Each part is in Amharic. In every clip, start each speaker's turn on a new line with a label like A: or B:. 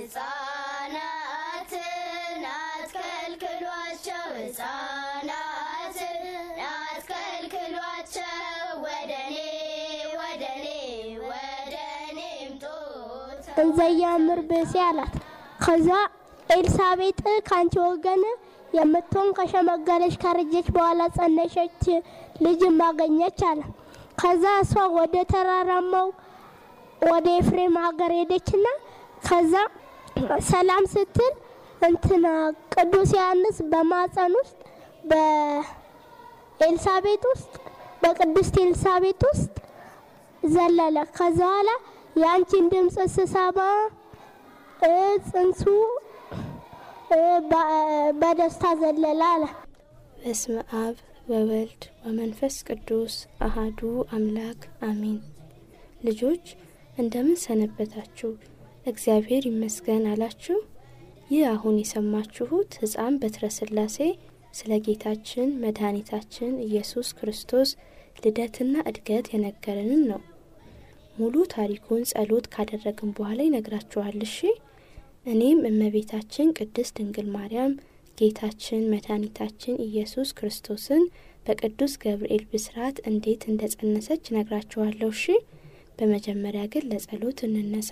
A: ሕፃናትን አትከልክሏቸው፣ ሕፃናትን አትከልክሏቸው፣ ወደኔ ወደኔ ወደኔ ምጡ
B: እንዘያምር ብእሲ አላት። ከዛ ኤልሳቤጥ ከአንቺ ወገን የምትሆን ከሸመገለች ካረጀች በኋላ ጸነሸች ልጅ ማገኘች አለ። ከዛ እሷ ወደ ተራራማው ወደ ኤፍሬም ሀገር ሄደችና ከዛ ሰላም ስትል እንትና ቅዱስ ዮሐንስ በማፀን ውስጥ በኤልሳቤጥ ውስጥ በቅድስት ኤልሳቤጥ ውስጥ ዘለለ። ከዛ በኋላ የአንቺን ድምፅ ስሰማ እ ጽንሱ እ በ- በደስታ ዘለለ አለ።
C: በስመ አብ ወወልድ ወመንፈስ ቅዱስ አሃዱ አምላክ አሜን። ልጆች እንደምን ሰነበታችሁ? እግዚአብሔር ይመስገን አላችሁ? ይህ አሁን የሰማችሁት ሕፃን በትረ ሥላሴ ስለ ጌታችን መድኃኒታችን ኢየሱስ ክርስቶስ ልደትና እድገት የነገረንን ነው። ሙሉ ታሪኩን ጸሎት ካደረግን በኋላ ይነግራችኋል። እሺ። እኔም እመቤታችን ቅድስት ድንግል ማርያም ጌታችን መድኃኒታችን ኢየሱስ ክርስቶስን በቅዱስ ገብርኤል ብስራት እንዴት እንደ ጸነሰች ነግራችኋለሁ። እሺ። በመጀመሪያ ግን ለጸሎት እንነሳ።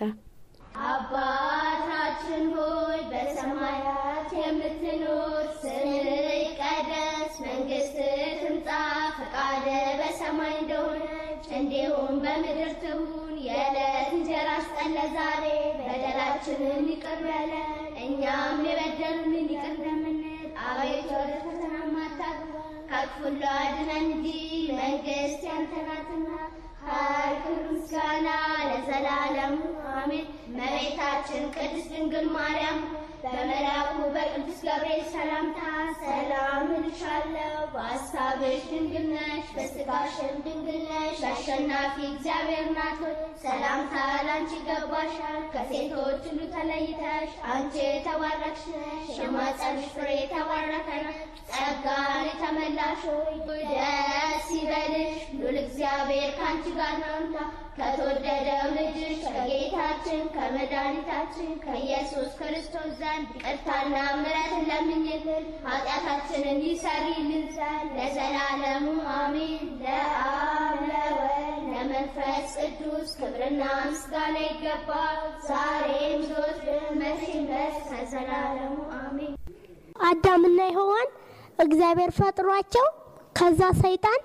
A: አባታችን ሆይ በሰማያት የምትኖር፣ ስምህ ይቀደስ፣ መንግስትህ ትምጣ፣ ፈቃድህ በሰማይ እንደሆነች እንዲሁም በምድር ትሁን። የዕለት እንጀራችንን ስጠን ዛሬ፣ በደላችንን ይቅር በለን እኛም የበደሉንን ይቅር እንደምንል፣ አቤቱ ወደ ፈተና አታግባን ከክፉ ሁሉ አድነን እንጂ መንግስት ያንተ ናትና ኃይል፣ ክብር፣ ምስጋና ለዘላለሙ አሜን። እመቤታችን ቅድስት ድንግል ማርያም በመልአኩ በቅዱስ ገብርኤል ሰላምታ ሰላም እልሻለሁ፣ በሐሳብሽ ድንግል ነሽ፣ በሥጋሽም ድንግል ነሽ። አሸናፊ እግዚአብሔር ናት ሆይ ሰላምታ ላንቺ ይገባሻል። ከሴቶች ሁሉ ተለይተሽ አንቺ የተባረክሽ ነሽ፣ የማኅፀንሽ ፍሬ የተባረከ ነው። ጸጋን የተመላሽ ሆይ ደስ ይበልሽ፣ ሉል እግዚአብሔር ከአንቺ ጋር ነውና ከተወደደው ልጅሽ ከጌታችን ከመድኃኒታችን ከኢየሱስ ክርስቶስ ዘንድ ይቅርታና ምሕረትን ለምኝልን ኃጢአታችንን ይሰሪልን ዘንድ ለዘላለሙ አሜን። ለአብ ለወልድ ለመንፈስ ቅዱስ ክብርና ምስጋና ይገባል፣ ዛሬም ዘወትርም መቼም ድረስ ከዘላለሙ አሜን።
B: አዳምና ሔዋን እግዚአብሔር ፈጥሯቸው ከዛ ሰይጣን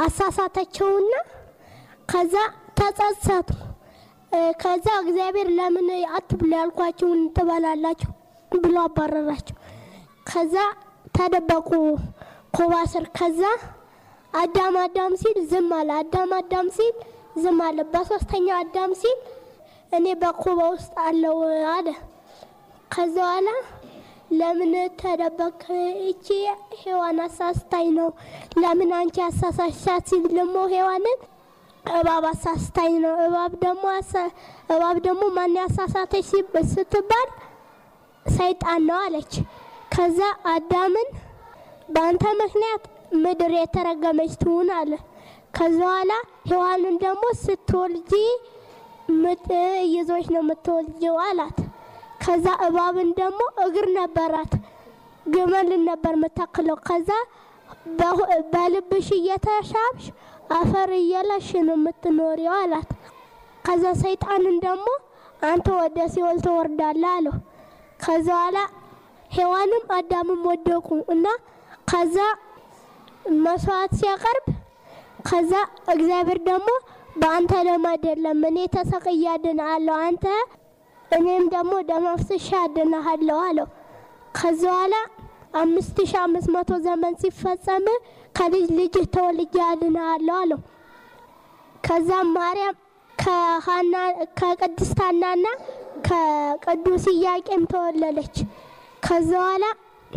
B: አሳሳተቸውና ከዛ ተጸጸቱ። እ፣ ከዛ እግዚአብሔር ለምን አትብሉ ያልኳችሁን ትበላላችሁ ብሎ አባረራቸው። ከዛ ተደበቁ ኮባ ስር። ከዛ አዳም አዳም ሲል ዝም አለ። አዳም አዳም ሲል ዝም አለ። በሶስተኛው አዳም ሲል እኔ በኮባ ውስጥ አለው አለ። ከዛ በኋላ ለምን ተደበቅ? እቺ ሔዋን አሳስታኝ ነው። ለምን አንቺ አሳሳሻት ሲል ደግሞ ሔዋንን እባብ አሳስታኝ ነው። እባብ ደግሞ አሳ- እባብ ደግሞ ማን ያሳሳተች ሲብ- ስትባል ሰይጣን ነው አለች። ከዛ አዳምን በአንተ ምክንያት ምድር የተረገመች ትሁን አለ። ከዛ በኋላ ሔዋንን ደግሞ ስትወልጂ ምጥ ይዞች ነው የምትወልጂው አላት። ከዛ እባብን ደግሞ እግር ነበራት፣ ግመልን ነበር የምታክለው። ከዛ በሁ- በልብሽ እየተሻብሽ አፈር እየለሽ ነው የምትኖሪው አላት። ከዛ ሰይጣንን ደግሞ አንተ ወደ ሲኦል ትወርዳለህ አለው። ከዛ በኋላ ሔዋንም አዳምም ወደቁ እና ከዛ መስዋዕት ሲያቀርብ ከዛ እግዚአብሔር ደግሞ በአንተ ደም አይደለም እኔ ተሰቅዬ አድንሃለሁ አንተ እኔም ደግሞ ደም አፍስሼ አድንሃለሁ አለው። ከዛ በኋላ አምስት ሺ አምስት መቶ ዘመን ሲፈጸም ከልጅ ልጅ ተወልጄ አድንሃለሁ አለው። ከዛም ማርያም ከሀና ከቅድስት ሐናና ከቅዱስ ኢያቄም ተወለደች። ከዛ በኋላ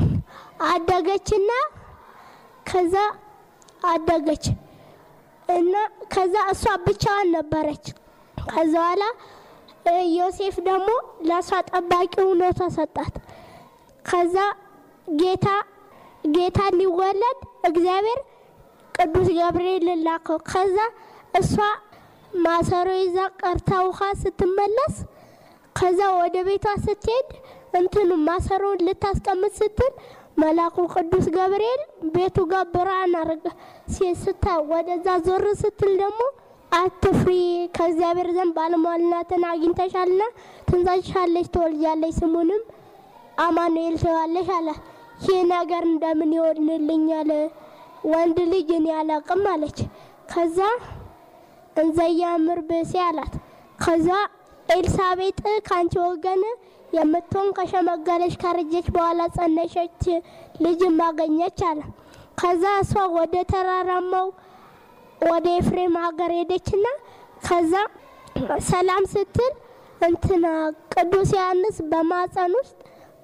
B: አደገችና ከዛ አደገች እና ከዛ እሷ ብቻዋን ነበረች። ከዛ በኋላ እ ዮሴፍ ደግሞ ለእሷ ጠባቂ ሆኖ ተሰጣት። ከዛ ጌታ ጌታ ሊወለድ እግዚአብሔር ቅዱስ ገብርኤል ላከው። ከዛ እሷ ማሰሮ ይዛ ቀርታ ውሃ ስትመለስ ከዛ ወደ ቤቷ ስትሄድ እንትኑ ማሰሮውን ልታስቀምጥ ስትል መልአኩ ቅዱስ ገብርኤል ቤቱ ጋር ብርሃን አረገ ስታ ወደዛ ዞር ስትል ደግሞ አትፍሪ፣ ከእግዚአብሔር ዘንድ ባለሟልነትን አግኝተሻልና ትንሳሻለች፣ ትወልጃለች፣ ስሙንም አማኑኤል ትዋለሽ አለ። ይህ ነገር እንደምን ይሆንልኛል? ወንድ ልጅ እኔ አላቅም አለች። ከዛ እንዘያምር ብእሴ አላት። ከዛ ኤልሳቤጥ ከአንቺ ወገን የምትሆን ከሸመገለች ካረጀች በኋላ ጸነሸች ልጅ ማገኘች አለ። ከዛ እሷ ወደ ተራራማው ወደ ኤፍሬም ሀገር ሄደችና ከዛ ሰላም ስትል እንትና ቅዱስ ዮሐንስ በማፀን ውስጥ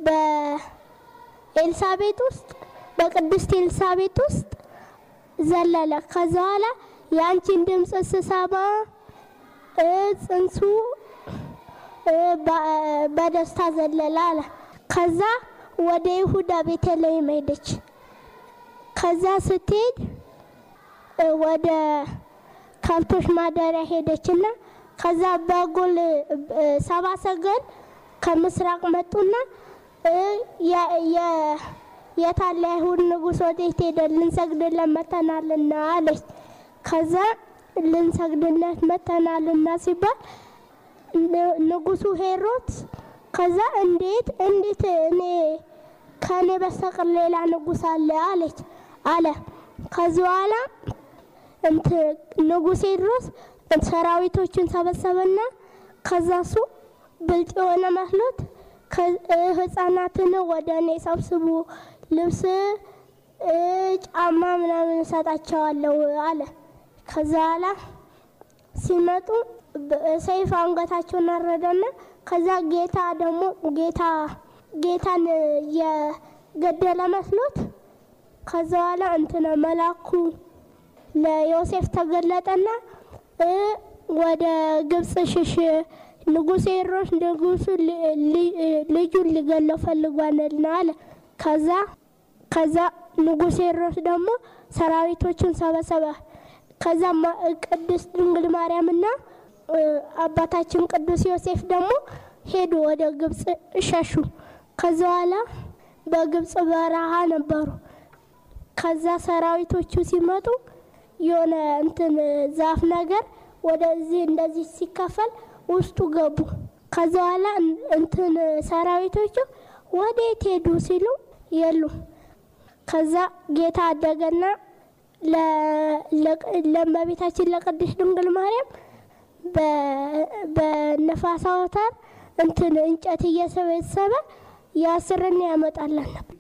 B: በኤልሳቤጥ ውስጥ በቅድስት ኤልሳቤጥ ውስጥ ዘለለ። ከዛ በኋላ የአንቺን ድምፅ ስሰማ ጽንሱ በደስታ ዘለለ አለ። ከዛ ወደ ይሁዳ ቤተልሔም ሄደች። ከዛ ስትሄድ ወደ ከብቶች ማደሪያ ሄደችና ከዛ በጎል ሰባ ሰገል ከምስራቅ መጡና የታለ አይሁድ ንጉሥ ወዴት ሄደ? ልንሰግድለት መተናልና አለች። ከዛ ልንሰግድለት መተናልና ሲባል ንጉሱ ሄሮድስ ከዛ እንዴት እንዴት እኔ ከእኔ በስተቀር ሌላ ንጉስ አለ አለች አለ። ከዚህ በኋላ ንጉሥ ሄሮድስ ሰራዊቶችን ሰበሰበና ከዛ እሱ ብልጥ የሆነ መስሎት ህጻናትን ወደ እኔ ሰብስቡ፣ ልብስ፣ ጫማ ምናምን እሰጣቸዋለሁ አለ። ከዛ በኋላ ሲመጡ ሰይፍ አንገታቸውን አረደና ከዛ ጌታ ደግሞ ጌታ ጌታን የገደለ መስሎት ከዛ በኋላ እንትና መላኩ ለዮሴፍ ተገለጠና ወደ ግብጽ ሽሽ ንጉሥ ሄሮድስ ንጉሱ ልጁን ሊገለው ፈልጓልና አለ። ከዛ ከዛ ንጉሥ ሄሮድስ ደግሞ ሰራዊቶቹን ሰበሰበ። ከዛ ቅድስት ድንግል ማርያምና አባታችን ቅዱስ ዮሴፍ ደግሞ ሄዱ ወደ ግብጽ ሸሹ። ከዛ በኋላ በግብጽ በረሃ ነበሩ። ከዛ ሰራዊቶቹ ሲመጡ የሆነ እንትን ዛፍ ነገር ወደዚህ እንደዚህ ሲከፈል ውስጡ ገቡ። ከዛ በኋላ እንትን ሰራዊቶቹ ወዴት ሄዱ ሲሉ የሉ። ከዛ ጌታ አደገና ለእመቤታችን ለቅድስት ድንግል ማርያም በነፋስ አውታር እንትን እንጨት እየሰበሰበ ያስርና ያመጣለን ነበር።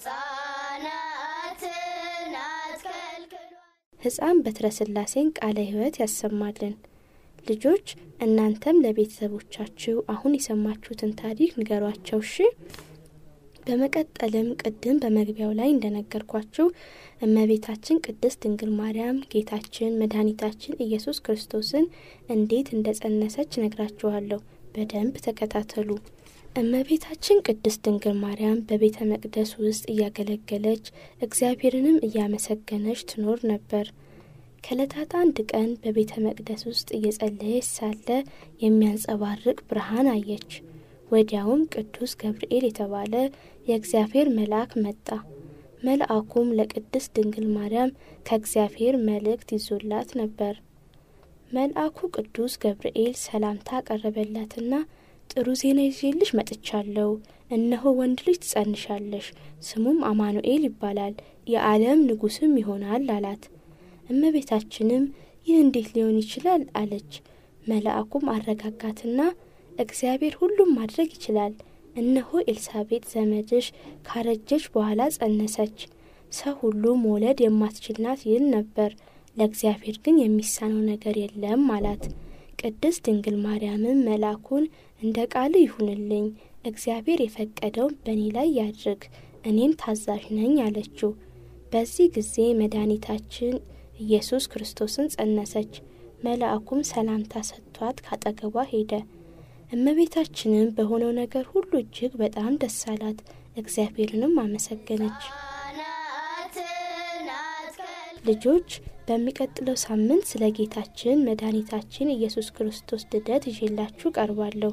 A: ሕፃናትን አትከልክሏል።
C: ሕፃን በትረ ሥላሴን ቃለ ሕይወት ያሰማልን። ልጆች እናንተም ለቤተሰቦቻችሁ አሁን የሰማችሁትን ታሪክ ንገሯቸው እሺ። በመቀጠልም ቅድም በመግቢያው ላይ እንደነገርኳችሁ እመቤታችን ቅድስት ድንግል ማርያም ጌታችን መድኃኒታችን ኢየሱስ ክርስቶስን እንዴት እንደጸነሰች ነግራችኋለሁ። በደንብ ተከታተሉ። እመቤታችን ቅድስት ድንግል ማርያም በቤተ መቅደስ ውስጥ እያገለገለች እግዚአብሔርንም እያመሰገነች ትኖር ነበር። ከዕለታት አንድ ቀን በቤተ መቅደስ ውስጥ እየጸለየች ሳለ የሚያንጸባርቅ ብርሃን አየች። ወዲያውም ቅዱስ ገብርኤል የተባለ የእግዚአብሔር መልአክ መጣ። መልአኩም ለቅድስት ድንግል ማርያም ከእግዚአብሔር መልእክት ይዞላት ነበር። መልአኩ ቅዱስ ገብርኤል ሰላምታ ቀረበላትና ጥሩ ዜና ይዤልሽ መጥቻለሁ። እነሆ ወንድ ልጅ ትጸንሻለሽ፣ ስሙም አማኑኤል ይባላል፣ የዓለም ንጉሥም ይሆናል አላት። እመቤታችንም ይህ እንዴት ሊሆን ይችላል አለች። መልአኩም አረጋጋትና እግዚአብሔር ሁሉም ማድረግ ይችላል። እነሆ ኤልሳቤጥ ዘመድሽ ካረጀች በኋላ ጸነሰች። ሰው ሁሉ መውለድ የማትችል ናት ይል ነበር፣ ለእግዚአብሔር ግን የሚሳነው ነገር የለም አላት። ቅድስት ድንግል ማርያምም መልአኩን እንደ ቃል ይሁንልኝ፣ እግዚአብሔር የፈቀደውን በእኔ ላይ ያድርግ፣ እኔም ታዛዥ ነኝ አለችው። በዚህ ጊዜ መድኃኒታችን ኢየሱስ ክርስቶስን ጸነሰች። መልአኩም ሰላምታ ሰጥቷት ካጠገቧ ሄደ። እመቤታችንም በሆነው ነገር ሁሉ እጅግ በጣም ደስ አላት፣ እግዚአብሔርንም አመሰገነች።
A: ሕፃናትን አትከልክሏል።
C: ልጆች በሚቀጥለው ሳምንት ስለ ጌታችን መድኃኒታችን ኢየሱስ ክርስቶስ ልደት ይዤላችሁ ቀርባለሁ።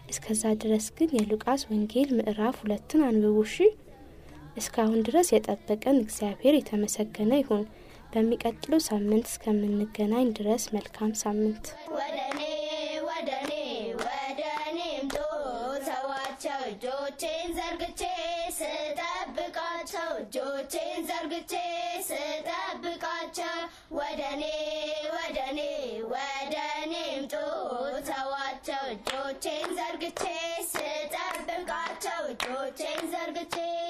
C: እስከዛ ድረስ ግን የሉቃስ ወንጌል ምዕራፍ ሁለትን አንብቡ እሺ። እስካሁን ድረስ የጠበቀን እግዚአብሔር የተመሰገነ ይሁን። በሚቀጥለው ሳምንት እስከምንገናኝ ድረስ መልካም ሳምንት።
A: ወደኔ ወደኔ ወደኔ ምጡ ተዋቸው እጆቼን ዘርግቼ ስጠብቃቸው እጆቼን ዘርግቼ ስጠብቃቸው ወደኔ ወደኔ ወደኔ ምጡ ተዋቸው እጆቼን ዘርግቼ ስጠብቃቸው እጆቼን ዘርግቼ